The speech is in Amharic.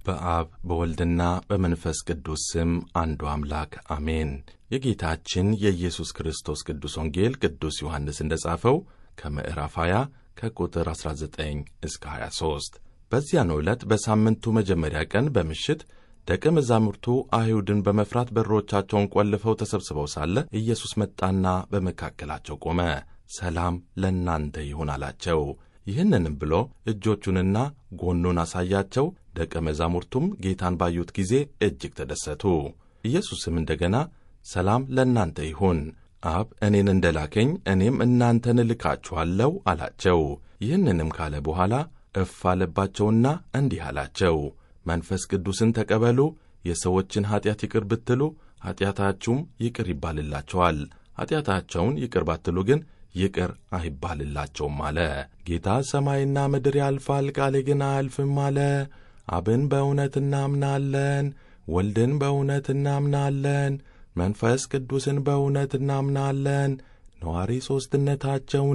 በአብ በወልድና በመንፈስ ቅዱስ ስም አንዱ አምላክ አሜን። የጌታችን የኢየሱስ ክርስቶስ ቅዱስ ወንጌል ቅዱስ ዮሐንስ እንደ ጻፈው ከምዕራፍ 20 ከቁጥር 19 እስከ 23 በዚያኑ ዕለት በሳምንቱ መጀመሪያ ቀን በምሽት ደቀ መዛሙርቱ አይሁድን በመፍራት በሮቻቸውን ቆልፈው ተሰብስበው ሳለ ኢየሱስ መጣና በመካከላቸው ቆመ። ሰላም ለእናንተ ይሁን አላቸው። ይህንንም ብሎ እጆቹንና ጎኑን አሳያቸው። ደቀ መዛሙርቱም ጌታን ባዩት ጊዜ እጅግ ተደሰቱ። ኢየሱስም እንደገና ሰላም ለእናንተ ይሁን፣ አብ እኔን እንደ ላከኝ እኔም እናንተን እልካችኋለሁ አላቸው። ይህንንም ካለ በኋላ እፍ አለባቸውና እንዲህ አላቸው፣ መንፈስ ቅዱስን ተቀበሉ። የሰዎችን ኀጢአት ይቅር ብትሉ ኀጢአታችሁም ይቅር ይባልላቸዋል፣ ኀጢአታቸውን ይቅር ባትሉ ግን ይቅር አይባልላቸውም አለ። ጌታ ሰማይና ምድር ያልፋል፣ ቃሌ ግን አያልፍም አለ። አብን በእውነት እናምናለን፣ ወልድን በእውነት እናምናለን፣ መንፈስ ቅዱስን በእውነት እናምናለን። ነዋሪ ሦስትነታቸውን